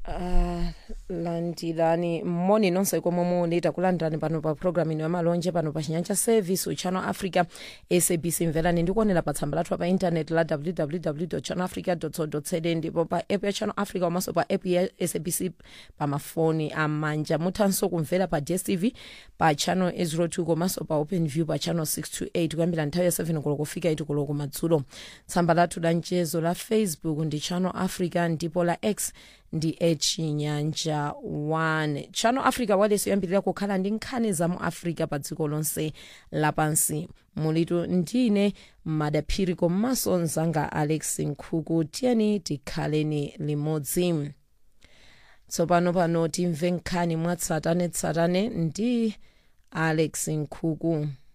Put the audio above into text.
uh, landirani moni nonse komwe muli takulandirani pano pa programu ino yamalonje pano pa chinyanja service uchannel africa sabc mverani ndikuonera pa tsamba lathu pa intaneti la www channel africa co za ndipo pa app ya channel africa komanso pa app ya sabc pa mafoni amanja muthanso kumvera pa dstv pa channel 02 komanso pa open view pa channel 628 kuyambira nthawi ya 7 koloko kufika 8 koloko madzulo tsamba lathu la mchezo la facebook ndi channel africa ndipo la x ndi echinyanja 1 channel africa wailesi yoyambirira kukhala ndi nkhani za mu africa pa dziko lonse lapansi mulitu ndine madaphiri komanso mzanga alex nkhuku tiyeni tikhaleni limodzi tsopano pano timve nkhani mwatsatanetsatane ndi alex nkhuku